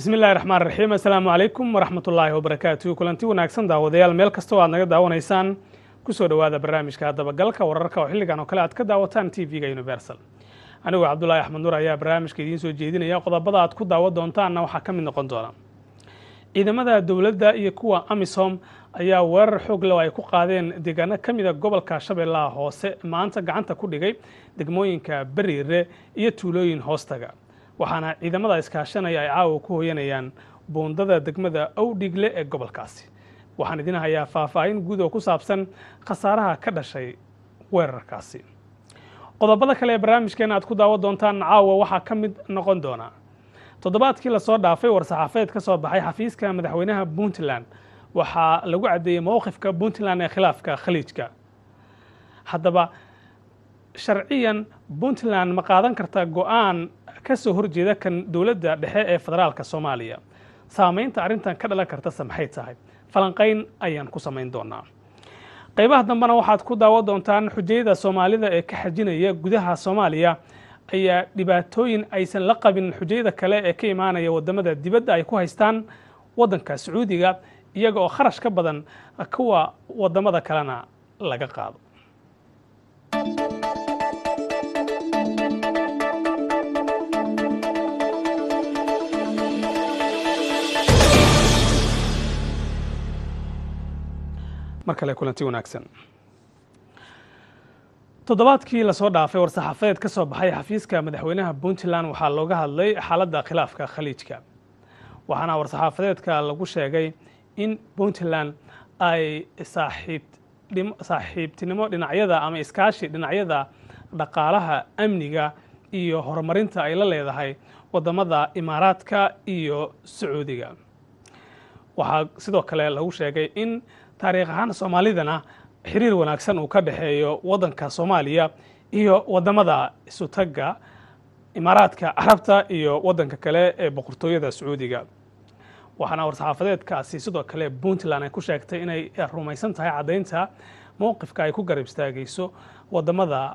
bismi illahi raxmaan raxiim assalaamu calaykum waraxmat ullaahi wabarakaatu kulanti wanaagsan daawadayaal meel kastoo aad naga daawanaysaan kusoo dhowaada barnaamijka dabagalka wararka oo xilligan oo kale aad ka daawataan t v-ga universal anigoo cabdulaahi axmed nuur ayaa barnaamijka idiin soo jeedinaya qodobada aad ku daawan doontaanna waxaa ka mid noqon doona ciidamada dowladda iyo kuwa amisom ayaa weerar xoog leh oo ay ku qaadeen deegaano ka mida gobolka shabeellaha hoose maanta gacanta ku dhigay degmooyinka beriire iyo tuulooyin hoostaga waxaana ciidamada iskaashanaya ay caawa ku hoyanayaan buundada degmada owdhigle ee gobolkaasi waxaan idin hayaa faahfaahin guud oo ku saabsan khasaaraha ka dhashay weerarkaasi qodobada kale ee barnaamijkeena aad ku daawan doontaan caawa waxaa ka mid noqon doona toddobaadkii lasoo dhaafay war-saxaafeed ka soo baxay xafiiska madaxweynaha puntland waxaa lagu caddeeyey mowqifka puntland ee khilaafka khaliijka haddaba sharciyan puntland ma qaadan karta go-aan ka soo horjeeda kan dowladda dhexe ee federaalka soomaaliya saamaynta arrintan ka dhalan kartase maxay tahay falanqayn ayaan ku samayn doonaa qaybaha dambena waxaad ku daawan doontaan xujayada soomaalida ee ka xajinaya gudaha soomaaliya ayaa dhibaatooyin aysan la qabin xujayada kale ee ka imaanaya wadamada dibadda ay ku haystaan waddanka sacuudiga iyaga oo kharash ka badan kuwa wadamada kalena laga qaado mar kale kulanti wanaagsan toddobaadkii lasoo dhaafay war-saxaafeed ka soo baxay xafiiska madaxweynaha puntland waxaa looga hadlay xaaladda khilaafka khaliijka waxaana war-saxaafadeedka lagu sheegay in puntland ay saaxiibtinimo dhinacyada ama iskaashi dhinacyada dhaqaalaha amniga iyo horumarinta ay la leedahay wadamada imaaraadka iyo sacuudiga waxaa sidoo kale lagu sheegay in taariikh ahaan soomaalidana xiriir wanaagsan uu ka dhexeeyo waddanka soomaaliya iyo wadamada isutagga imaaraadka carabta iyo waddanka kale ee boqortooyada sacuudiga waxaana war-saxaafadeedkaasi sidoo kale puntland ay ku sheegtay inay rumaysan tahay caddaynta mowqifka ay ku garab istaagayso wadamada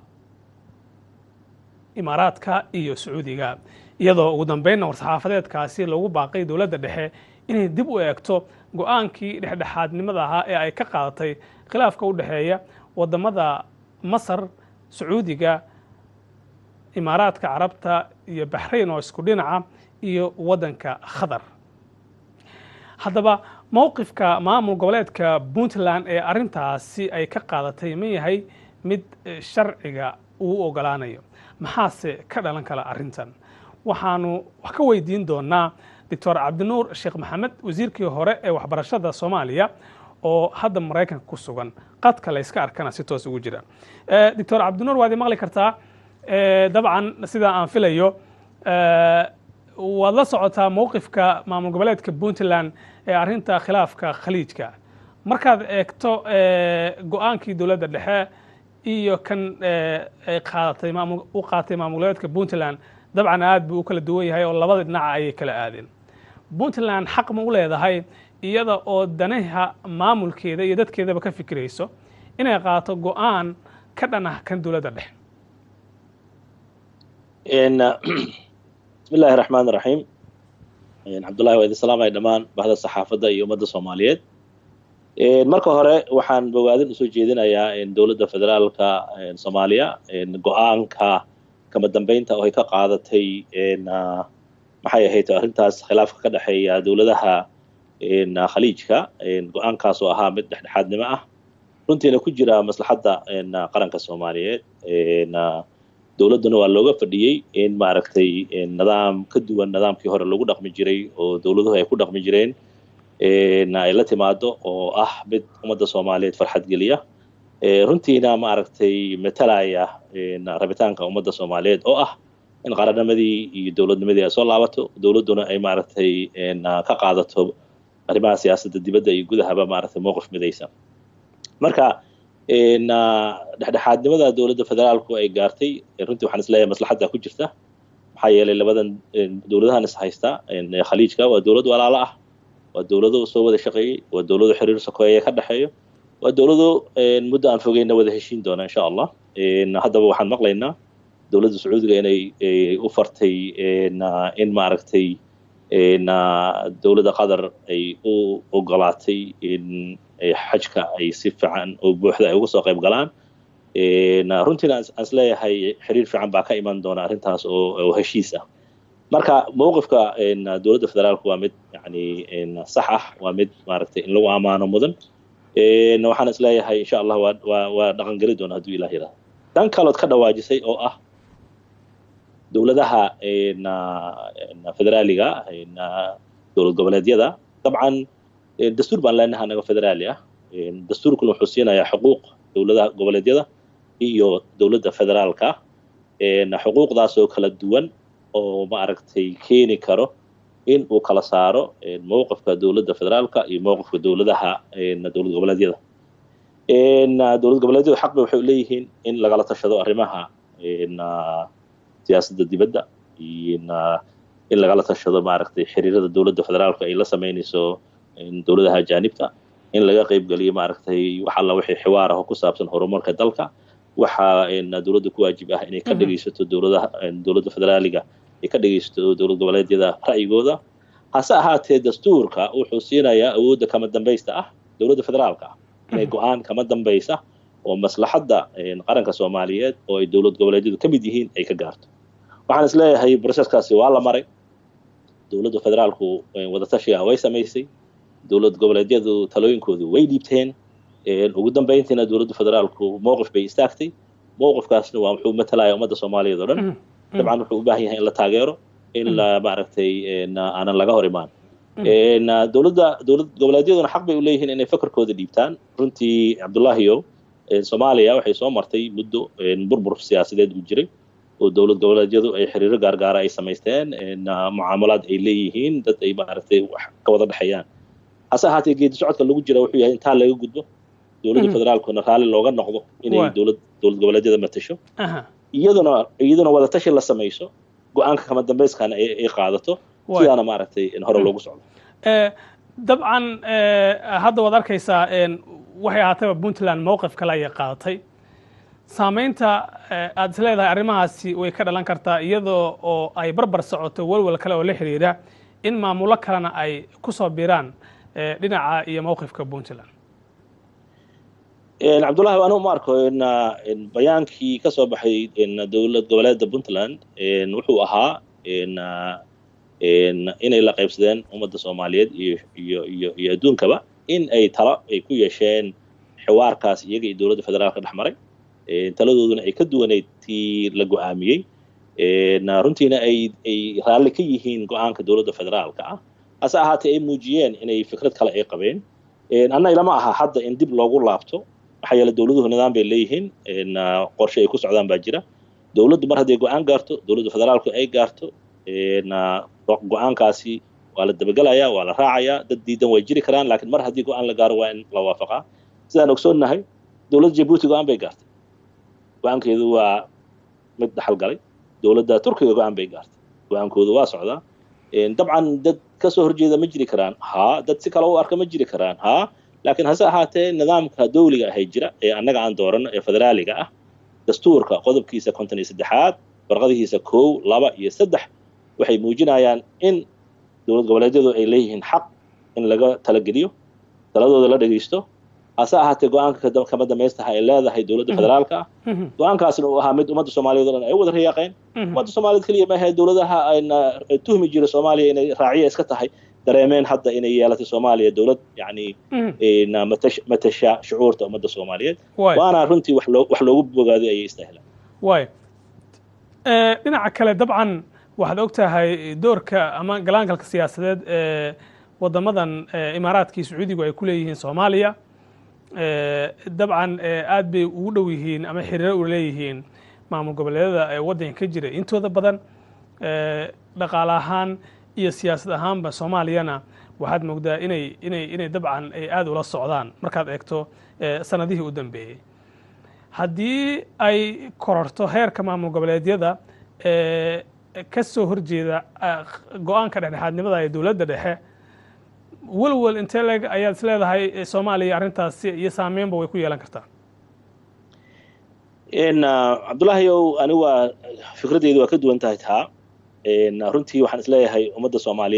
imaaraadka iyo sacuudiga iyadoo ugu dambeynna war-saxaafadeedkaasi lagu baaqay dowladda dhexe inay dib u eegto go-aankii dhexdhexaadnimada ahaa ee ay ka qaadatay khilaafka u dhexeeya wadamada masar sacuudiga imaaraadka carabta iyo baxrayn oo isku dhinaca iyo waddanka khatar haddaba mowqifka maamul goboleedka puntland ee arrintaasi ay ka qaadatay ma yahay mid sharciga uu ogolaanayo maxaase ka dhalan kala arrintan waxaanu wax ka weydiin doonaa doctor cabdinuur sheekh maxamed wasiirkii hore ee waxbarashada soomaaliya oo hadda maraykanka ku sugan qadka layska arkana si toos ugu jira doctor cabdinuur waad i maqli kartaa dabcan sidaa aan filayo waad la socotaa mowqifka maamul goboleedka puntland ee arrinta khilaafka khaliijka markaad eegto go-aankii dowladda dhexe iyo kan ay qaadatay u qaatay maamul goboleedka puntland dabcan aad buu u kala duwan yahay oo labada dhinaca ayay kala aadeen puntland xaq ma u leedahay iyada oo danaha maamulkeeda iyo dadkeedaba ka fikirayso inay qaato go-aan ka dhan ah kan dowladda dhexe bismi illaahi raxmaan iraxiim cabdullahi waa idin salaamaya dhammaan bahda saxaafadda iyo ummadda soomaaliyeed marka hore waxaan bogaadin usoo jeedinayaa dowladda federaalka soomaaliya go-aanka kama dambeynta oo ay ka qaadatay maxay ahayd arrintaas khilaafka ka dhexeeya dowladaha khaliijka go-aankaas oo ahaa mid dhexdhexaadnimo ah runtiina ku jira maslaxadda qaranka soomaaliyeed dowladduna waa looga fadhiyey in maaragtay nidaam ka duwan nidaamkii hore lagu dhaqmi jiray oo dowladuhu ay ku dhaqmi jireen ay la timaado oo ah mid ummadda soomaaliyeed farxad geliya runtiina maaragtay matalaya rabitaanka ummadda soomaaliyeed oo ah in qarannimadii iyo dowladnimadii ay soo laabato dowladduna ay maaragtay ka qaadato arrimaha siyaasadda dibadda iyo gudahaba maaragtay mowqif midaysan marka dhexdhexaadnimada dowladda federaalku ay gaartay runtii waxaan isleeyahay maslaxadda ku jirta maxaa yeelay labadan dowladahan is haysta khaliijka waa dowlad walaalo ah waa dowlado soo wada shaqeeyey waa dowlado xiriir sokeeye ka dhexeeyo waa dowlado muddo aan fogeyna wada heshiin doona insha allah haddaba waxaan maqlaynaa dowladda sacuudiga inay u fartay in maaragtay dowladda qatar ay u ogolaatay in xajka ay si fiican oo buuxda ay uga soo qayb galaan runtiina aan is leeyahay xiriir fiican baa ka iman doona arrintaas oo heshiis ah marka mowqifka dowladda federaalku waa mid yani sax ah waa mid maaragtay in lagu amaano mudan waxaan is leeyahay insha allah waa waa waa dhaqangeli doona hadduu ilah yidhahdo dan kalood ka dhawaajisay oo ah dowladaha federaaliga dowlad goboleedyada dabcan dastuur baan leenahay anaga federaali ah dastuurkuna wuxuu siinayaa xuquuq dowladaha goboleedyada iyo dowladda federaalka xuquuqdaasoo kala duwan oo maaragtay keeni karo in uu kala saaro mowqifka dowladda federaalka iyo mowqifka dowladaha dowlad goboleedyada dowlad goboleedyadu xaq bay waxay leeyihiin in lagala tashado arrimaha siyaasadda dibadda in lagala tashado maaragtay xiriirada dowladda federaalka ay la samaynayso dowladaha ajaanibta in laga qaybgeliyo maaragtay wax alla wixii xiwaar ah oo ku saabsan horumarka dalka waxa dowladda ku waajib ah inay ka dhegaysato dowladaha dowladda federaaliga ay ka dhegaysato dowlad goboleedyada ra'yigooda hase ahaatee dastuurka wuxuu siinayaa awoodda kama dambaysta ah dowladda federaalka ah inay go-aan kama dambaysa oo maslaxadda qaranka soomaaliyeed oo ay dowlad goboleedyadu ka mid yihiin ay ka gaarto waxaan is leeyahay broseskaasi waa la maray dowladda federaalku wadatashiga way samaysay dowlad goboleedyadu talooyinkoodu way dhiibteen ugu dambayntiina dowladda federaalku mowqif bay istaagtay mowqifkaasna waa wuxuu matalaya ummadda soomaaliyeed oo dhan dabcan wuxuu u baahan yahay in la taageero in la maaragtay aanan laga hor imaan dowladda dowlad goboleedyaduna xaq bay u leeyihiin inay fakarkooda dhiibtaan runtii cabdullaahiyo soomaaliya waxay soo martay muddo burbur siyaasadeed uu jiray oo dowlad goboleedyadu ay xiriiro gaargaara ay samaysteen mucaamalaad ay leeyihiin dad ay maaragtay wax ka wada dhexeeyaan hase ahaatee geedi socodka lagu jira wuxuu yahay intaa laga gudbo dowladda federaalkuna raalli looga noqdo inay dowlad dowlad goboleedyada matasho iyaduna iyaduna wadatashi la samayso go-aanka kama dambayskana ay qaadato sidaana maaragtay hore loogu socdo dabcan hadda waad arkaysaa waxay ahaatayba puntland mowqif kale ayay qaadatay saamaynta aad is leedahay arrimahaasi way ka dhalan kartaa iyadoo oo ay barbar socoto welwel kale oo la xidhiidha in maamulo kalena ay ku soo biraan dhinaca iyo mowqifka puntland cabdullahi anigu ma arko bayaankii ka soo baxay dowlad goboleedda puntland wuxuu ahaa inay la qaybsadeen ummadda soomaaliyeed iyo iyo iyo iyo adduunkaba in ay talo ay ku yeesheen xiwaarkaas iyaga iyo dowladda federaalka dhex maray taladooduna ay ka duwanayd tii la go-aamiyey runtiina ay ay raalli ka yihiin go-aanka dowladda federaalka ah hase ahaatee ay muujiyeen inay fikrad kale ay qabeen anna ilama aha hadda in dib loogu laabto maxaa yeele dowladuhu nidaam bay leeyihiin qorshe ay ku socdaan baa jira dowladdu mar hadday go-aan gaarto dowladda federaalku ay gaarto go-aankaasi waa la dabagelayaa waa la raacayaa dad diidan way jiri karaan laakiin mar haddii go-aan la gaaro waa in la waafaqaa sidaan ogsoonnahay dowladda jabuuti go-aan bay gaartay go-aankeedu waa mid dhaxal galay dowladda turkiga go-aan bay gaartay go-aankoodu waa socdaa dabcan dad ka soo horjeeda ma jiri karaan haa dad si kale u arka ma jiri karaan haa laakiin hase ahaatee nidaamka dawliga ahay jira ee annaga aan dooranno ee federaaliga ah dastuurka qodobkiisa konton iyo saddexaad warqadihiisa kow laba iyo saddex waxay muujinayaan in dowlad goboleedyadu ay leeyihiin xaq in laga talageliyo taladooda la dhegaysto hase ahaatee go-aanka kama damaystaha ay leedahay dowladda federaalka ah go-aankaasna uu ahaa mid ummadda soomaaliyeed o dhan ay u wada riyaaqeen ummadda soomaaliyeed keliya maahe dowladaha ayna tuhmi jira soomaaliya inay raaciya iska tahay dareemeen hadda inay yeelatay soomaaliya dowlad yani matasha shucuurta ummadda soomaaliyeed waana runtii wax loogu bogaado ayay istahlaan way dhinaca kale dabcan waxaad og tahay doorka ama galaangalka siyaasadeed ee wadamadan imaaraadkii sacuudigu ay ku leeyihiin soomaaliya dabcan aad bay ugu dhow yihiin ama xiriiro u leeyihiin maamul goboleedyada ee waddanka ka jira intooda badan dhaqaale ahaan iyo siyaasad ahaanba soomaaliyana waxaad moogdaa inay inay inay dabcan ay aada ula socdaan markaad eegto sanadihii u dambeeyey haddii ay kororto heerka maamul goboleedyada ka soo horjeeda go-aanka dhexdhexaadnimada ee dowladda dhexe welwel intee leeg ayaad is leedahay soomaaliya arrintaasi iyo saameynba way ku yeelan kartaa cabdullaahi ow ani waa fikraddeedu waa ka duwan tahay taa runtii waxaan isleeyahay ummadda soomaaliyeed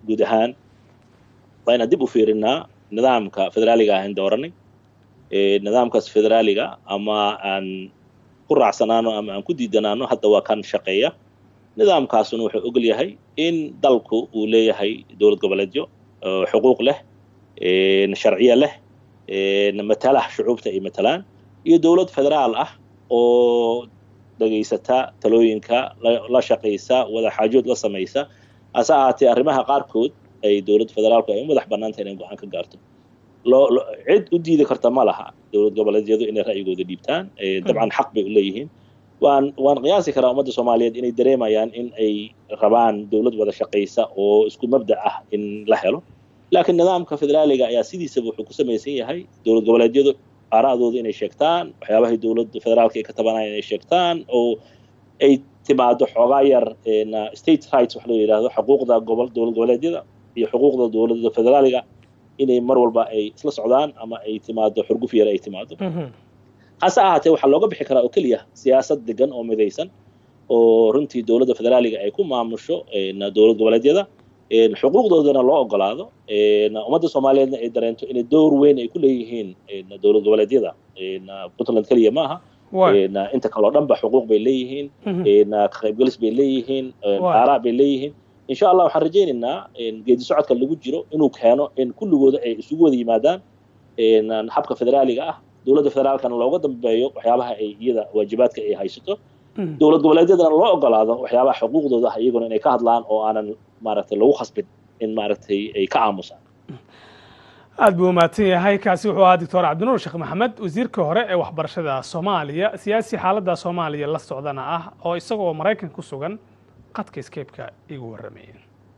guud ahaan waa inaan dib u fiirinaa nidaamka federaaliga ahayn dooranay nidaamkaas federaaliga ama aan ku raacsanaano ama aan ku diidanaano hadda waa kan shaqeeya nidaamkaasuna wuxuu ogol yahay in dalku uu leeyahay dowlad goboleedyo xuquuq leh sharciye leh matalah shucuubta ay matalaan iyo dowlad federaal ah oo dhegaysata talooyinka la shaqaysa wada xaajood la samaysa hase ahaatee arrimaha qaarkood ay dowladda federaalku ay u madax bannaanta inay go-aan ka gaarto loo cid u diidi karta ma laha dowlad goboleedyadu inay ra'yigooda dhiibtaan dabcan xaq bay u leeyihiin waan waan qiyaasi karaa ummadda soomaaliyeed inay dareemayaan in ay rabaan dowlad wada shaqaysa oo isku mabda ah in la helo laakiin nidaamka federaaliga ayaa sidiisaba wuxuu ku samaysan yahay dowlad goboleedyadu aara'dooda inay sheegtaan waxyaabahay dowladda federaalka ay ka tabanayaan inay sheegtaan oo ay timaado xoogaa yar state rights wax loo yidhaahdo xuquuqda gobol dowlad goboleedyada iyo xuquuqda dowladda federaaliga inay mar walba ay isla socdaan ama ay timaado xurguf yar ay timaado hase ahaatee waxaa looga bixi karaa oo keliya siyaasad degan oo midaysan oo runtii dowladda federaaliga ay ku maamusho dowlad goboleedyada xuquuqdoodana loo ogolaado ummadda soomaaliyeedna ay dareento inay door weyn ay ku leeyihiin dowlad goboleedyada puntland keliya ma aha inta kaleo dhan ba xuquuq bay leeyihiin ka qaybgelis bay leeyihiin aaraa bay leeyihiin insha allah waxaan rajaynaynaa geedi socodka lagu jiro inuu keeno in kulligooda ay isugu wada yimaadaan habka federaaliga ah dowladda federaalkana looga dambeeyo waxyaabaha ay iyada waajibaadka ay haysato dowlad goboleedyadana loo ogolaado waxyaabaha xuquuqdooda ah iyaguna inay ka hadlaan oo aanan maaragtay lagu khasbin in maaragtay ay ka aamusaan aad buu umahadsan yahay kaasi wuxuu ahaa doctor cabdinuur sheekh maxamed wasiirka hore ee waxbarashada soomaaliya siyaasi xaaladda soomaaliya la socdana ah oo isagoo maraykan ku sugan qadka skeybka igu warramayeen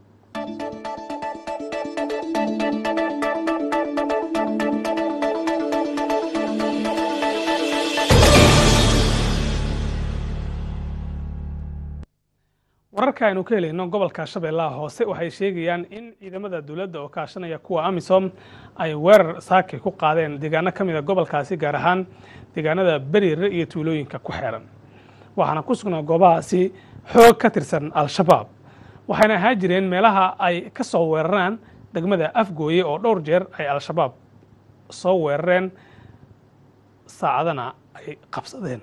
wararka aynu ka helayno gobolka shabeellaha hoose waxay sheegayaan in ciidamada dowladda oo kaashanaya kuwa amisom ay weerar saakay ku qaadeen deegaano ka mid a gobolkaasi gaar ahaan deegaanada beriire iyo tuulooyinka ku xeeran waxaana ku sugnaa goobahaasi xoog ka tirsan al-shabaab waxayna ahaan jireen meelaha ay ka soo weeraraan degmada afgooye oo dhowr jeer ay al-shabaab soo weerareen saacadana ay qabsadeen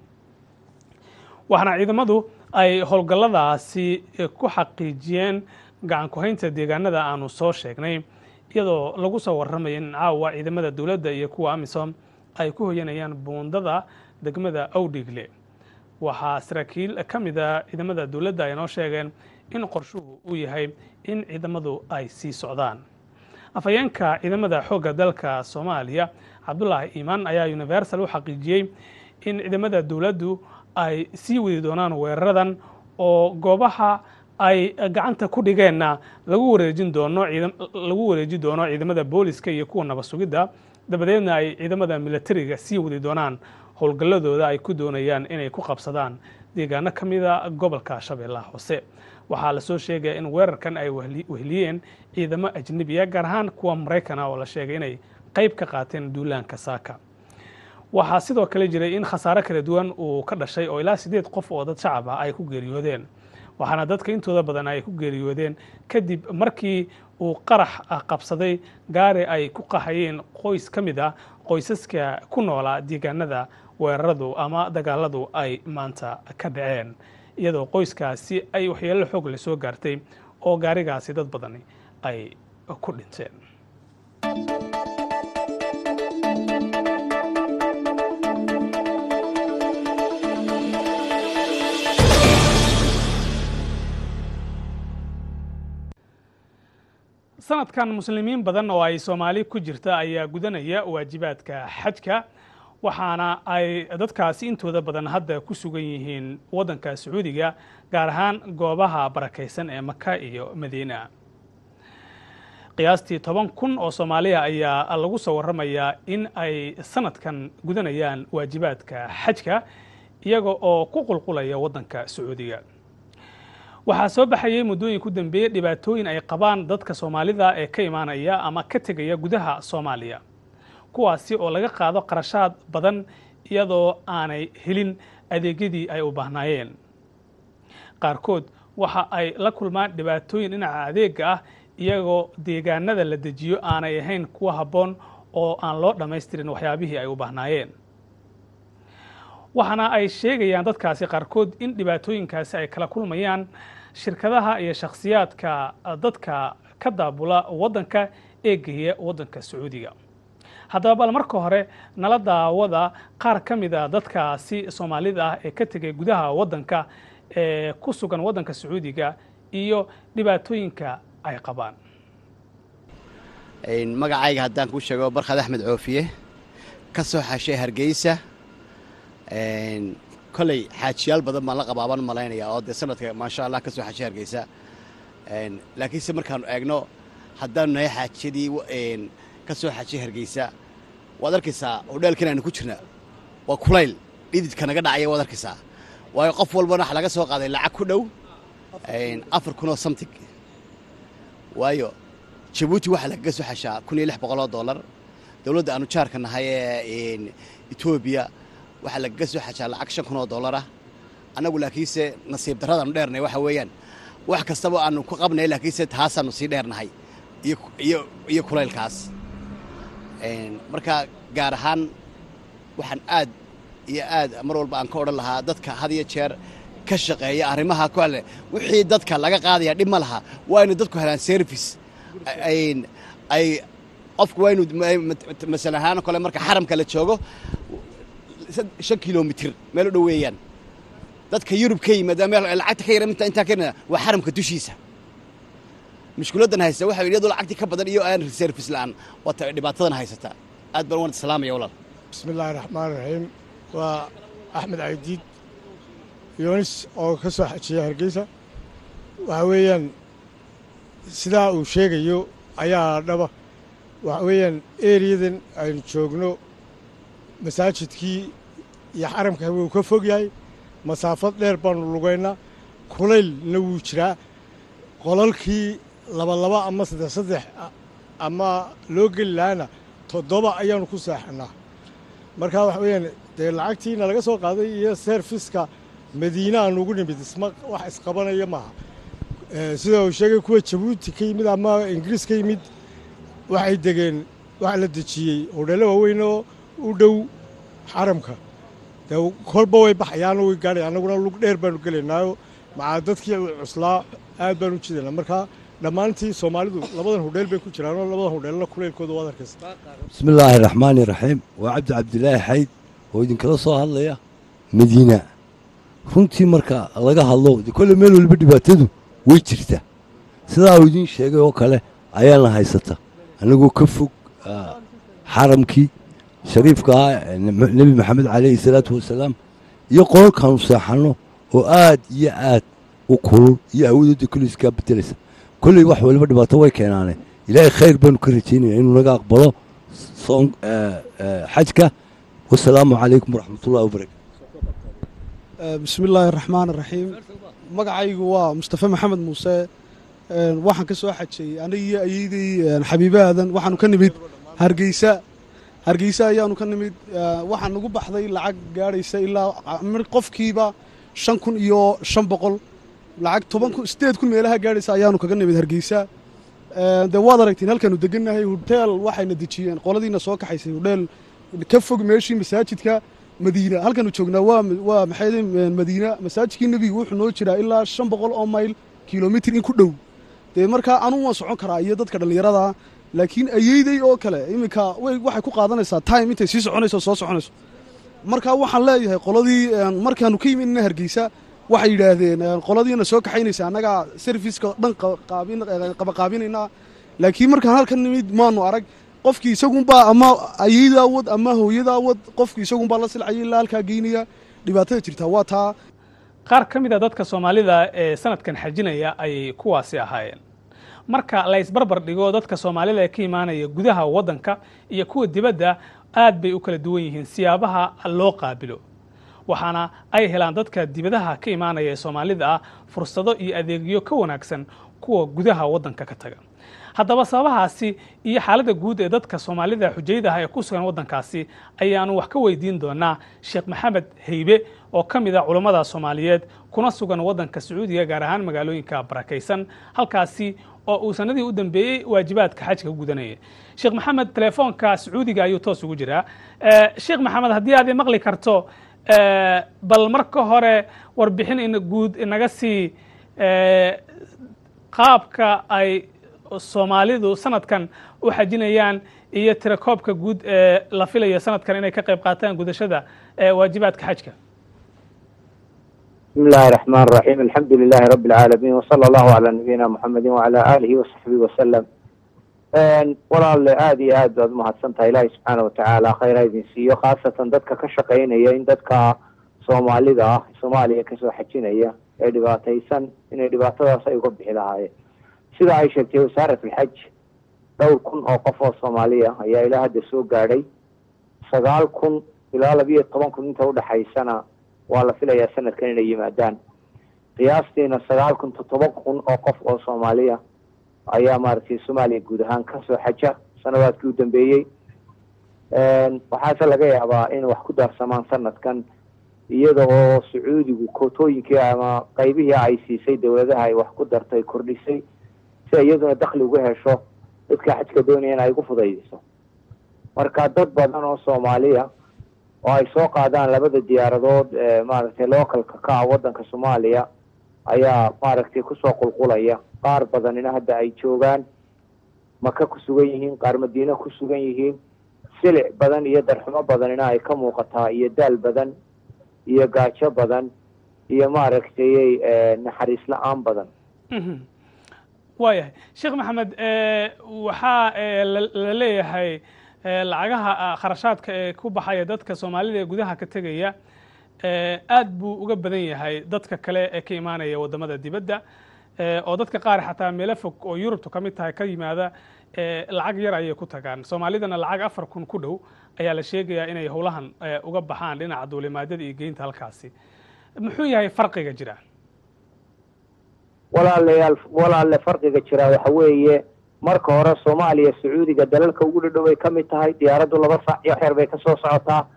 waxaana ciidamadu ay howlgalladaasi ku xaqiijiyeen gacan ku-haynta deegaanada aanu soo sheegnay iyadoo lagu soo warramaya in caawa ciidamada dowladda iyo kuwa amisom ay ku hoyanayaan buundada degmada awdhigle waxaa saraakiil ka mid a ciidamada dowladda ay noo sheegeen in qorshuhu uu yahay in ciidamadu ay sii socdaan afhayeenka ciidamada xoogga dalka soomaaliya cabdulaahi iimaan ayaa universal u xaqiijiyey in ciidamada dowladdu ay sii wadi doonaan weeraradan oo goobaha ay gacanta ku dhigeenna lagu wareejin doono lagu wareeji doono ciidamada booliska iyo kuwa nabad sugidda dabadeedna ay ciidamada militariga sii wadi doonaan howlgalladooda ay ku doonayaan inay ku qabsadaan deegaano ka mida gobolka shabeellaha hoose waxaa lasoo sheegaya in weerarkan ay wehliyeen ciidamo ajnebiya gaar ahaan kuwa maraykana oo la sheegay inay qayb ka qaateen duulaanka saaka waxaa sidoo kale jiray in khasaare kala duwan uu ka dhashay oo ilaa siddeed qof oo dad shacab ah ay ku geeriyoodeen waxaana dadka intooda badan ay ku geeriyoodeen kadib markii uu qarax qabsaday gaari ay ku qahayeen qoys ka mid ah qoysaska ku noolaa deegaanada weeraradu ama dagaaladu ay maanta ka dhaceen iyadoo qoyskaasi ay waxyeello xoog le soo gaartay oo gaarigaasi dad badani ay ku dhinteen sanadkan muslimiin badan oo ay soomaali ku jirta ayaa gudanaya waajibaadka xajka waxaana ay dadkaasi intooda badan hadda ku sugan yihiin waddanka sacuudiga gaar ahaan goobaha barakaysan ee maka iyo madiina qiyaastii toban kun oo soomaaliya ayaa lagu soo warramayaa in ay sanadkan gudanayaan waajibaadka xajka iyaga oo ku qulqulaya waddanka sacuudiga waxaa soo baxayay muddooyin ku dambeeyey dhibaatooyin ay qabaan dadka soomaalida ee ka imaanaya ama ka tegaya gudaha soomaaliya kuwaasi oo laga qaado qarashaad badan iyadoo aanay helin adeegyadii ay u baahnaayeen qaarkood waxa ay la kulmaan dhibaatooyin dhinaca adeega ah iyagoo deegaanada la dejiyo aanay ahayn kuwa habboon oo aan loo dhammaystirin waxyaabihii ay u baahnaayeen waxaana ay sheegayaan dadkaasi qaarkood in dhibaatooyinkaasi ay kala kulmayaan shirkadaha iyo shakhsiyaadka dadka ka daabula waddanka ee geeya waddanka sacuudiga haddaba bal marka hore nala daawada qaar ka mid a dadkaasi soomaalida ah ee ka tegay gudaha waddanka ee ku sugan waddanka sacuudiga iyo dhibaatooyinka ay qabaan magacayga haddaan kuu sheego barkhad axmed coofiye ka soo xashay hargeysa koley xaajiyaal badan baan la qabaabaan malaynaya oo dee sanadka maasha allah ka soo xashay hargeysa laakiinse markaanu eegno haddaanu nahay xaajiyadii ka soo xajay hargeysa waad arkaysaa hodheelkan aanu ku jirna waa kulayl dhididka naga dhacaya waad arkaysaa waayo qof walbana waxa laga soo qaaday lacag ku dhow afar kunoo samtig waayo jabuuti waxaa lagaga soo xashaa kun iyo lix boqoloo dollar dowladda aanu jaarka nahay ee etoobiya waxaa lagaga soo xashaa lacag shan kun oo dollar ah annagu laakiinse nasiib darradaanu dheernay waxa weeyaan wax kastaba aanu ku qabnay laakiinse taasaanu sii dheernahay iyo kulaylkaas marka gaar ahaan waxaan aad iyo aad mar walba aan ka odhan lahaa dadka had iyo jeer ka shaqeeya arrimaha ku alle wixii dadka laga qaadaya dhib ma laha waa inu dadku helaan service ay qofku waa inu masala ahaan kole marka xaramka la joogo shan kilomitir meel u dhow weeyaan dadka yurub ka yimid lacagta ka yara intaa ka waa xaramka dushiisa mushkiladdan haysta waxa iyadoo lacagtii ka badan iyo aan service la'aan waata dhibaatadan haysata aad baan waan salaamaya walaal bismi illaahi raxmaan raxiim waa axmed caydiid yoonis oo ka soo xajiya hargeysa waxa weeyaan sidaa uu sheegayo ayaa dhaba waxa weeyaan eriyadan aynu joogno masaajidkii iyo xaramka wuu ka fog yahay masaafad dheer baanu lugaynaa kulaylna wuu jiraa qolalkii laba laba ama saddex saddex ama loo geli lahaana toddoba ayaanu ku seexannaa markaa waxa weeyaan dee lacagtiina laga soo qaaday iyo serviska madiine aan ugu nimid isma wax isqabanaya maaha sida uu sheegay kuwa jabuuti ka yimid ama ingiriis ka yimid waxay degeen waxa la dejiyey hodheello waaweyn oo u dhow xaramka dee kolba way baxayaano way gaadhay annaguna lug dheer baanu gelaynaayo macaa dadkii cuslaa aad baan u jidaynaa markaa dhammaantii soomaalidu labadan hodheel bay ku jiraanoo labadan hodheelna kulaylkooda waad arkaysa bismi illaahi raxmaani raxiim waa cabdi cabdilaahi xayd oo idinkala soo hadlaya madiina runtii marka laga hadlo kolle meel waliba dhibaatadu way jirta sidaa uu idiin sheegay oo kale ayaana haysata annagoo ka fog xaramkii shariifka ah nebi maxamed calayhi salaatu wasalaam iyo qolalkaanu seexanno oo aad iyo aad u kulul iyo awoodooda kule iskaa bedelaysa kolley wax waliba dhibaato way keenaane ilaahay khayr baanu ka rajaynaya inuu naga aqbalo xajka wasalaamu calaykum waraxmatullahi wabarakatu bismi illaahi araxmaan araxiim magacaygu waa mustafe maxamed muuse waxaan ka soo xajay anigiyo ayadii xabiibe aadan waxaanu ka nimid hargeysa hargeysa ayaanu ka nimid waxaa nagu baxday lacag gaadhaysa ilaa qofkiiba shan kun iyo shan boqol lacag toban kun sideed kun meelaha gaadhaysa ayaanu kaga nimid hargeysa dee waad aragtiin halkaanu degannahay hoteel waxayna dejiyeen qoladiina soo kaxaysay hodheel ka fog meeshii masaajidka madiina halkaanu joognaa waa waa maxay madiina masaajidkii nebiga wuxuu noo jiraa ilaa shan boqol oo mayl kilomitir in ku dhow dee markaa anuu waan socon karaa iyo dadka dhallinyarada laakiin ayeyday oo kale iminka way waxay ku qaadanaysaa time intay sii soconayso soo soconayso markaa waxaan leeyahay qoladii markaanu ka yimidna hargeysa waxay yidhaahdeen qoladiina soo kaxaynaysa annagaa serviceka dhan qabaqaabinaynaa laakiin markaan halkan nimid maanu arag qofkii isagunbaa ama ayeydaa wad ama hooyadaa wad qofkii isagunbaa la silcaya ilaa halkaa geynaya dhibaatada jirtaa waa taa qaar ka mid a dadka soomaalida ee sanadkan xajinaya ayay kuwaasi ahaayeen marka la isbarbar dhigo dadka soomaalida ee ka imaanaya gudaha waddanka iyo kuwa dibadda aad bay u kala duwan yihiin siyaabaha loo qaabilo waxaana ay helaan dadka dibadaha ka imaanaya ee soomaalida ah fursado iyo adeegyo ka wanaagsan kuwa gudaha waddanka ka taga haddaba sababahaasi iyo xaaladda guud ee dadka soomaalida xujayda ah ee ku sugan waddankaasi ayaanu wax ka weydiin doonaa sheekh maxamed heybe oo ka mid a culammada soomaaliyeed kuna sugan waddanka sacuudiga gaar ahaan magaalooyinka barakaysan halkaasi oo uu sanadii u dambeeyey waajibaadka xajka gudanayay sheekh maxamed telefoonka sacuudiga ayuu toos ugu jiraa sheekh maxamed haddii aad maqli karto bal marka hore warbixin in guud inaga sii qaabka ay soomaalidu sanadkan u xajinayaan iyo tirakoobka guud ee la filayo sanadkan inay ka qayb qaataan gudashada waajibaadka xajka بسم الله الرحمن الرحيم الحمد لله رب العالمين وصلى الله على نبينا محمد وعلى آله وصحبه وسلم walaale aada iyo aad baad umahadsantahay ilaahay subxaana watacaala khayr ha idin siiyo khaasatan dadka ka shaqaynaya in dadka soomaalida ah soomaaliya kasoo xajinaya ee dhibaataysan inay dhibaatadaas ay uga bixi lahaayeen sida ay sheegtay wasaarat alxaj dhowr kun oo qof oo soomaaliya ayaa ilaa hadda soo gaadhay sagaal kun ilaa labiyo toban kun inta udhexaysana waa la filayaa sanadkan inay yimaadaan qiyaastiina sagaal kun toddoba kun oo qof oo soomaaliya ayaa maaragtay soomaaliya guud ahaan kasoo xaja sanawaadkii u dambeeyey waxaase laga yaabaa in wax ku daarsamaan sanadkan iyada oo sacuudigu kootooyinkii ama qaybihii ay siisay dowladaha ay wax ku dartay kordhisay si iyaduna dakli uga hesho dadka xajka doonaya in ay ugu fudaydiso marka dad badan oo soomaaliya oo ay soo qaadaan labada diyaaradood ee maaragtay localka ka ah waddanka soomaaliya ayaa maaragtay kusoo qulqulaya qaar badanina hadda ay joogaan maka ku sugan yihiin qaar madiine ku sugan yihiin silic badan iyo darxumo badanina ay ka muuqataa iyo daal badan iyo gaajo badan iyo maaragtay naxariis la-aan badan waayahay sheekh maxamed waxaa la leeyahay lacagaha kharashaadka ee ku baxaya dadka soomaalida ee gudaha ka tegaya aad buu uga badan yahay dadka kale ee ka imaanaya waddamada dibadda oo dadka qaar xataa meelo fog oo yurubtu ka mid tahay ka yimaada lacag yar ayay ku tagaan soomaalidana lacag afar kun ku dhow ayaa la sheegayaa inay howlahan uga baxaan dhinaca duulimaadada iyo geynta halkaasi muxuu yahay farqiga jira walaalayaal walaalle farqiga jira waxa weeye marka hore soomaaliya sacuudiga dalalka ugu dhadhow ay ka mid tahay diyaaraddu laba saac iyo xeer bay kasoo socotaa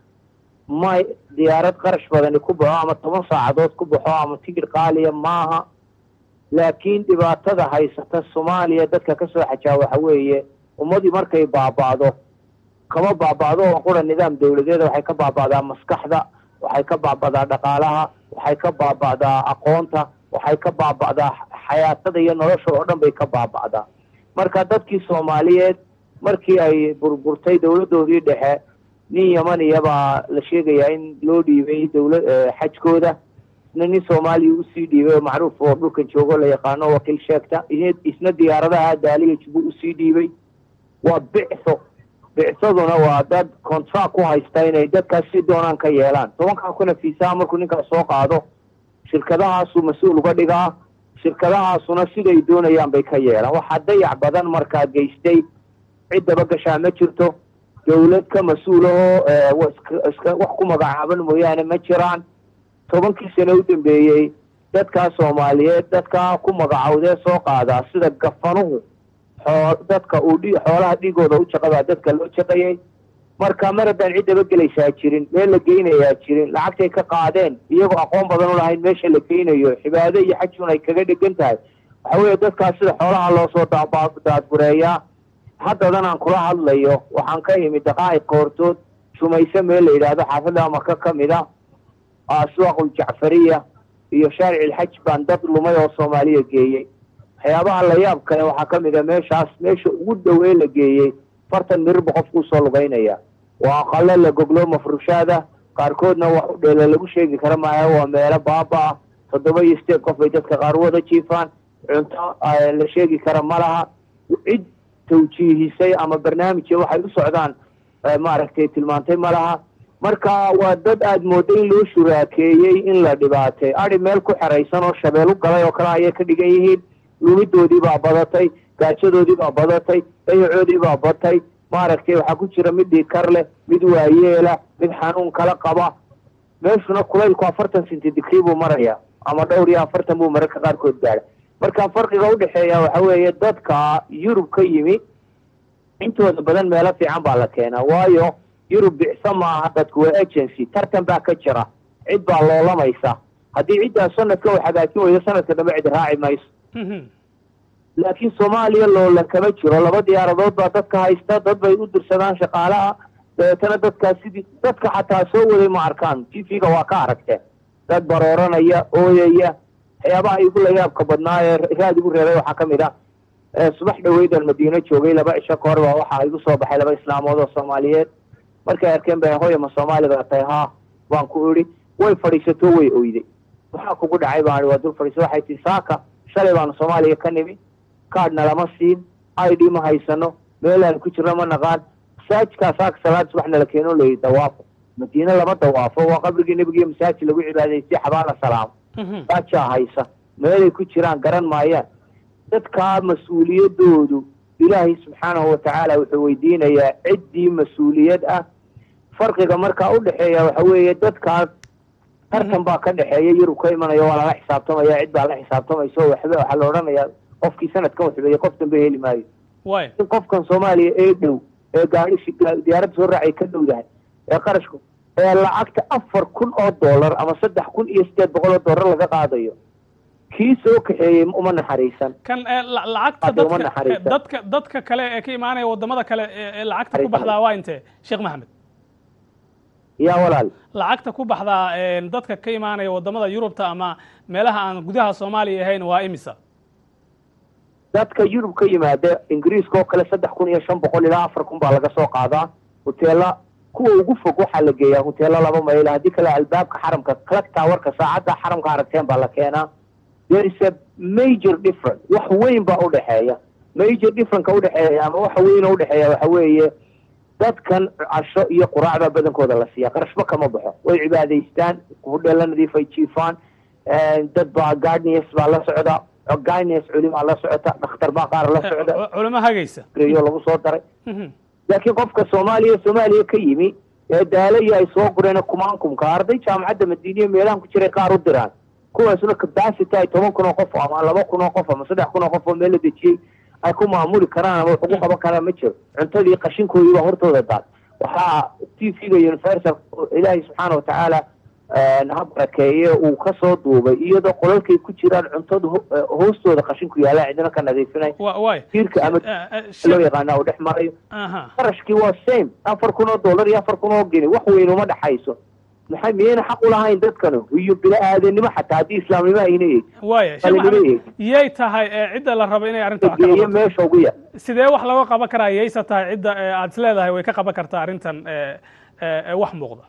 may diyaarad qarash badani ku baxo ama toban saacadood ku baxo ama tigidh qaaliya maaha laakiin dhibaatada haysata soomaaliya dadka kasoo xajaa waxa weeye ummadii markay baaba'do kama baaba'do oo qura nidaam dawladeeda waxay ka baaba'daa maskaxda waxay ka baaba'daa dhaqaalaha waxay ka baaba'daa aqoonta waxay ka baaba'daa xayaatada iyo nolosha oo dhan bay ka baaba'daa marka dadkii soomaaliyeed markii ay burburtay dawladdoodii dhexe nin yamaniya baa la sheegayaa in loo dhiibay dawla xajkooda isna nin soomaaliya usii dhiibay oo macruuf oo dhulkan joogo la yaqaano wakiil sheegta isna diyaaradaha daaliya jubu usii dhiibay waa bictho bicsaduna waa dad contract ku haysta inay dadkaas si doonaan ka yeelaan tobankaa kuna fiisaha markuu ninkaas soo qaado shirkadahaasuu mas-uul uga dhigaa shirkadahaasuna siday doonayaan bay ka yeelaan waxaa dayac badan markaa geystay ciddaba gashaa ma jirto dawlad ka mas-uulahoo iska wax ku magacaaban mooyaane ma jiraan tobankii sano u dambeeyey dadkaa soomaaliyeed dadkaa ku magacawdee soo qaadaa sida gafanuhu xoo dadka uu dhi xoolaha dhigooda u jaqabaa dadka loo jaqayay marka mar haddaan ciddaba gelaysaa jirin meel la geynayaa jirin lacagtay ka qaadeen iyagoo aqoon badan u lahayn meesha la geynayo cibaado iyo xajun ay kaga dhegan tahay waxa weeye dadkaas sida xoolaha loo soo daadgureeyaa haddadan aan kula hadlayo waxaan ka imid daqaa'iq koortood shumayse meel la yidhaahdo xaafadda maka ka mid a aswaaqul jacfariya iyo shaaric ilxaj baan dad lumay oo soomaaliya geeyey waxyaabaha la yaab kale waxaa ka mid a meeshaas meesha ugu dhow ee la geeyey fartan mirirba qofkuu soo lugaynaya waa aqalo la goglo mafrushaada qaarkoodna wax u dheela lagu sheegi kara maayo waa meelo baaba ah toddoba iyo sideed qof bay dadka qaar wada jiifaan cunto la sheegi kara ma laha cid tawjiihisay ama barnaamijya waxay u socdaan maaragtay tilmaantay ma laha marka waa dad aada mooda in loo shuraakeeyey in la dhibaatay adi meel ku xeraysan oo shabeelu galay oo kale ayay ka dhigan yihiin lumidoodii baa badatay gaajadoodii baa badatay dayacoodii baa batay maaragtay waxaa ku jira mid dhiikar leh mid waayeela mid xanuun kala qaba meeshuna kulaylku afartan senti digrii buu maraya ama dhowr iyo afartan buu mararka qaarkood gaadha marka farqiga udhexeeya waxa weeye dadka yurub ka yimi intooda badan meelo fiican baa la keenaa waayo yurub bicsa maaha dadku waa agency tartan baa ka jira cid baa loolamaysa haddii ciddaas sanadka u hagaajin weydo sanadka dambe cid raaci mayso laakiin soomaaliya loolan kama jiro laba diyaaradood baa dadka haysta dad bay u dirsadaan shaqaalaha dabeetana dadkaas sidii dadka xataa soo waday ma arkaan t v-ga waa ka aragteen dad barooranaya ooyaya waxyaabaha igu la yaabka badnaa ee raad igu reebay waxaa ka mid ah subax dhaweydan madiino joogay laba cisho ka hor baa waxaa igu soo baxay laba islaamood oo soomaaliyeed markay arkeen ba hoya ma soomaali baa tahay haa baan ku idhi way fadhiisato way oyday maxaa kugu dhacay baan waa dul fadhiisa waxay tii saaka shalay baanu soomaaliya ka nimi kaadhna lama siin i d ma haysano meelaan ku jirno ma naqaan masaajidkaa saaka salaad subaxna la keeno layi dawaafo madiine lama dawaafo waa qabrigii nebigiiyo masaajid lagu cibaadaystay xabaala salaamo saajaa haysa meelay ku jiraan garan maayaan dadkaa mas-uuliyadoodu ilaahay subxaanahu watacaala wuxuu weydiinayaa ciddii mas-uuliyad ah farqiga markaa u dhexeeya waxa weeye dadkaas tartan baa ka dhexeeya yurub ka imanaya waa lala xisaabtamaya cid baa la xisaabtamaysa oo waxba waxaa la odhanayaa qofkii sanadkan waxbeeyey qof dambe heli maayo in qofkan soomaaliya ee dhow ee gaadhi diyaaradda soo raacay ka dhowdahay ee qarashku ee lacagta afar kun oo dollar ama saddex kun iyo sideed boqol oo dollar laga qaadayo kii soo kaxeeyey uma naxariisan kan lacagta dadka dadka dadka kale ee ka imaanaya wadamada kale ee lacagta ku baxdaa waa intee sheekh maxamed ya walaal lacagta ku baxdaa dadka ka imaanaya wadamada yurubta ama meelaha aan gudaha soomaaliya ahayn waa imisa dadka yurub ka yimaada ingiriiska oo kale saddex kun iyo shan boqol ilaa afar kun baa laga soo qaadaa hoteela kuwa ugu fog waxaa la geeyaa hoteelo laba mayl haddii kale albaabka xaramka clock towerka saacadda xaramka aragteen baa la keenaa there is a major difference wax weyn baa udhexeeya major differenceka udhexeeya ama waxa weyn oo udhexeeya waxa weeye dadkan casho iyo quraacbaa badankooda la siiya qarashba kama baxo way cibaadaystaan hudheela nadiif ay jiifaan dad baa gardnias baa la socda gardnias culimaa la socota dhakhtar baa qaar la socda culimo hagaysa yo lagu soo daray laakiin qofka soomaaliya soomaaliya ka yimi ee daalayo ay soo gureen kumaankumka arday jaamacadda madiiniya meelahan ku jiray qaar u diraan kuwaasuna capacity ay toban kun oo qof ama laba kun oo qof ama saddex kun oo qof oo meel la dejiyey ay ku maamuli karaan ama wax ugu qaban karaan ma jiro cuntadii qashinkoodii baa hortooda daad waxaa t v-ga universal ilaahay subxaana watacaala ha barakeeye uu ka soo duubay iyadoo qolalkay ku jiraan cuntada hoostooda qashinku yaalla cidina ka nadiifinay tiirka ama loo yaqaana uu dhex marayo qarashkii waa same afar kun oo dollar iyo afar kun oo geni wax weyn uma dhexayso maxay miyayna xaq u lahayn dadkanu iyo bini-aadanimo xataa haddii islaamnimo ayna eeg waya yay tahay cidda la rabo inay arrinta wax ka geeyo meesha ugu yar sidee wax looga qaban karaa yayse tahay cidda aad is leedahay way ka qaban kartaa arrintan wax muuqda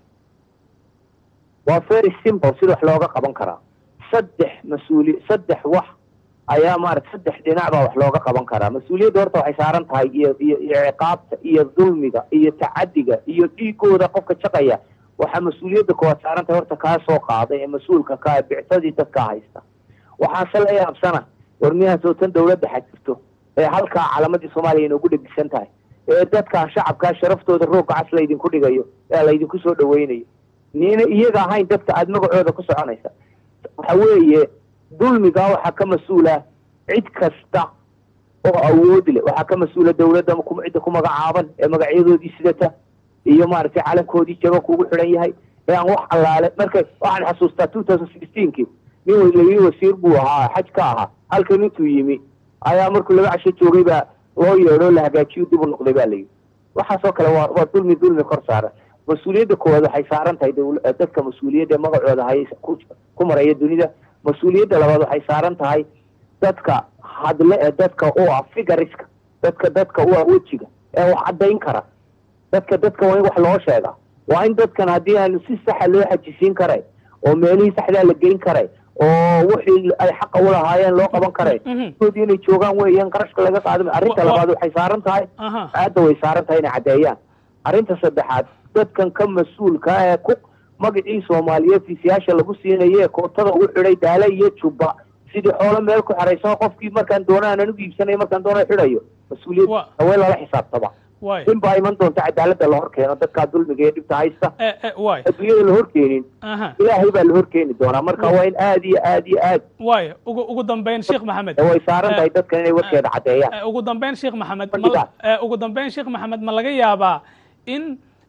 waa very simple sida wax looga qaban karaa saddex mas-uuli saddex wax ayaa maarata saddex dhinac baa wax looga qaban karaa mas-uuliyadda horta waxay saaran tahay iyo iyo iyo ciqaabta iyo dulmiga iyo tacadiga iyo dhiigooda qofka jaqaya waxaa mas-uuliyadda koowaad saaran tahay horta kaa soo qaaday ee mas-uulka kaa bicsadii dadkaa haysta waxaase la yaabsana war miyahaasoo tan dawladda xajirto ee halkaa calamadii soomaaliya inoogu dhegisan tahay ee dadkaa shacabkaa sharaftooda roogga cas laydinku dhigayo ee laydinku soo dhaweynayo nina iyaga ahayn dadka aada magacooda ku soconaysa waxa weeye dulmigaa waxaa ka mas-uula cid kasta oo awood leh waxaa ka mas-uula dawladda cidda ku magacaaban ee magacyadoodii sidata iyo maaragtay calankoodii jaba kugu xidhan yahay ee aan wax allaale marka waxaan xasuustaa two thousand sixteenki nin walayi wasiir buu ahaa xaj ka ahaa halkan intuu yimi ayaa markuu laba casho joogay baa loo yeedho la hagaajiyo dib u noqday baa layidhi waxaasoo kale waa waa dulmi dulmi kor saaran mas-uuliyadda koowaad waxay saaran tahay dadka mas-uuliyadda magacooda hay ku maraya dunida mas-uuliyadda labaad waxay saaran tahay dadka hadle ee dadka u ah figariska dadka dadka u ah wejiga ee wax caddayn kara dadka dadka waa in wax loo sheegaa waa in dadkan haddii aan si saxa loo xajisiin karay oo meelihii saxdaa la geyn karay oo wixii ay xaqa u lahaayeen loo qaban karay oodii inay joogaan weeyaan qarashka laga qaadamay arrinta labaad waxay saaran tahay aadda way saaran tahay inay caddeeyaan arrinta saddexaad dadkan ka mas-uulka ee ku magacii soomaaliyeed fiisiyaasha lagu siinaye kootada ugu xidhay daale iyo jubba sidii xoolo meel ku xeraysan qofkii markaan doona aanan u iibsanayo markaan doona xidhayo mas-uuliyad hawee lala xisaabtama in baa iman doonta cadaaladda la hor keeno dadkaa dulmiga ee dhibta haysta adduunyada la horkeenin ilaahay baa la horkeeni doonaa marka waa in aad iyo aad iyo aad waaya ugu ugu dambeyn sheekh maxamed way saaran tahay dadkan inay warkeeda caddeeyaan ugu dambeyn sheekh maxamed ugu dambeyn sheekh maxamed ma laga yaabaa in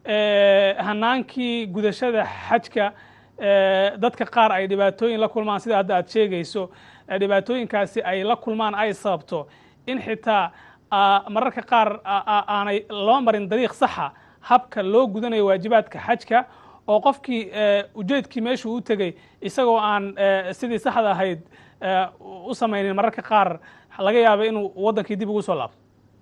hanaankii gudashada xajka dadka qaar ay dhibaatooyin la kulmaan sida hadda aad sheegayso dhibaatooyinkaasi ay la kulmaan ay sababto in xitaa mararka qaar aanay loo marin dariiq saxa habka loo gudanayo waajibaadka xajka oo qofkii ujeedkii meeshuu u tegey isagoo aan sidii saxda ahayd u samaynin mararka qaar laga yaaba inuu waddankii dib ugu soo laabto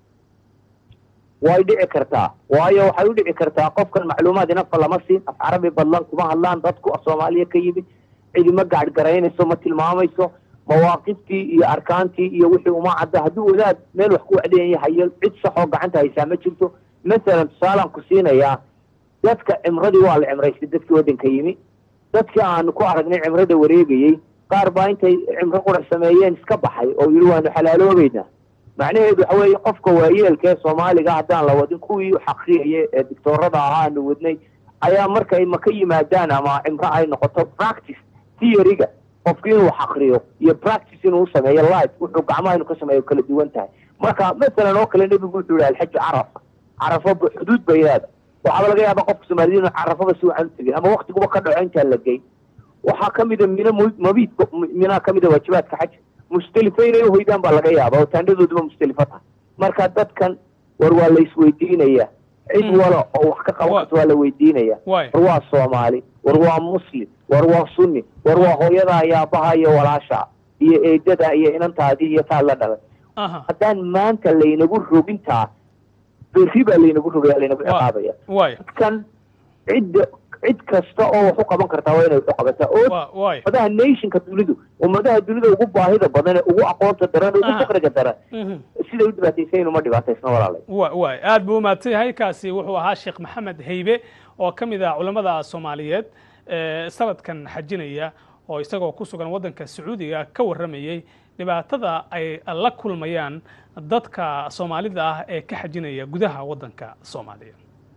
way dhici kartaa waayo waxay u dhici kartaa qofkan macluumaad inafa lama siin af carabi badlan kuma hadlaan dadku af soomaaliya ka yimid cidi ma gaadhgaraynayso ma tilmaamayso mawaaqiftii iyo arkaantii iyo wixii uma cadda hadduu wadaad meel wax ku wacdayan yahayo cid saxoo gacanta haysaa ma jirto masalan tusaalaan ku siinayaa dadka cimradii waa la cimraystay dadkii waddanka yimi dadkii aanu ku aragnay cimrada wareegayey qaar baa intay cimro qurax sameeyeen iska baxay oo yidhi waanu xalaaloobeynaa macnaheedu waxa weeye qofka waayeelka ee soomaaliga haddaan la wadin kuwii xaqriyaya ee dictoorada ahaa aanu wadnay ayaa markay maka yimaadaan ama cimro ay noqoto practice theoryga qofki inuu xaqriyo iyo practice inuu sameeyo life wuxuu gacmaha inuu ka sameeyo kala duwan tahay marka masalan oo kale nebigu wuxuu yihi alxaju carafa carafo xuduud bay leeda waxaaba laga yaaba qofka soomaaliyed inuu carafaba si wacan u tegin ama waktiguba ka dhaco intaan la geyn waxaa kamida mina mabiid minaa kamida waajibaadka xaja mustelifa inay uhoydaan baa laga yaaba oo taandhadooduba mustelifo tahay marka dadkan war waa la isweydiinaya cid wala oo wax ka qaban karta waa la weydiinaya war waa soomaali war waa muslim war waa sunni war waa hooyadaa iyo aabbaha iyo walaasha iyo eedada iyo inantaadii iyo taad la dhalay haddaan maanta laynagu rogintaa berri baa laynagu rogaya laynagu ciqaabaya dadkan cidda cid kasta oo wax u qaban kartaa waa inay wax u qabataa oo ummadaha nationka dunidu ummadaha dunida ugu baahida badan ee ugu aqoonta daran ugu faqriga daran siday u dhibaataysan uma dhibaataysna walaalay way aad buu umahadsan yahay kaasi wuxuu ahaa sheekh maxamed haybe oo ka mid ah culammada soomaaliyeed sanadkan xajinaya oo isagoo ku sugan waddanka sacuudiga ka warramayey dhibaatada ay la kulmayaan dadka soomaalida ah ee ka xajinaya gudaha waddanka soomaaliya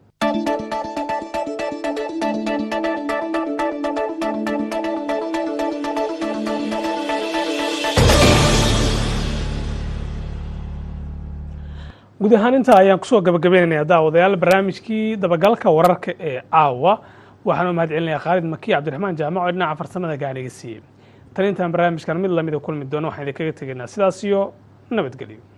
guud ahaan intaa ayaan kusoo gabagabeynaya daawadayaal barnaamijkii dabagalka wararka ee caawa waxaan u mahad celinayaa khaalid makiy cabdiraxmaan jaamac oo dhinaca farsamada gaaniga siiyey tan intaan barnaamijkan mid lamida kulmi doono waxaan idinkaga tegaynaa sidaas iyo nabadgelyo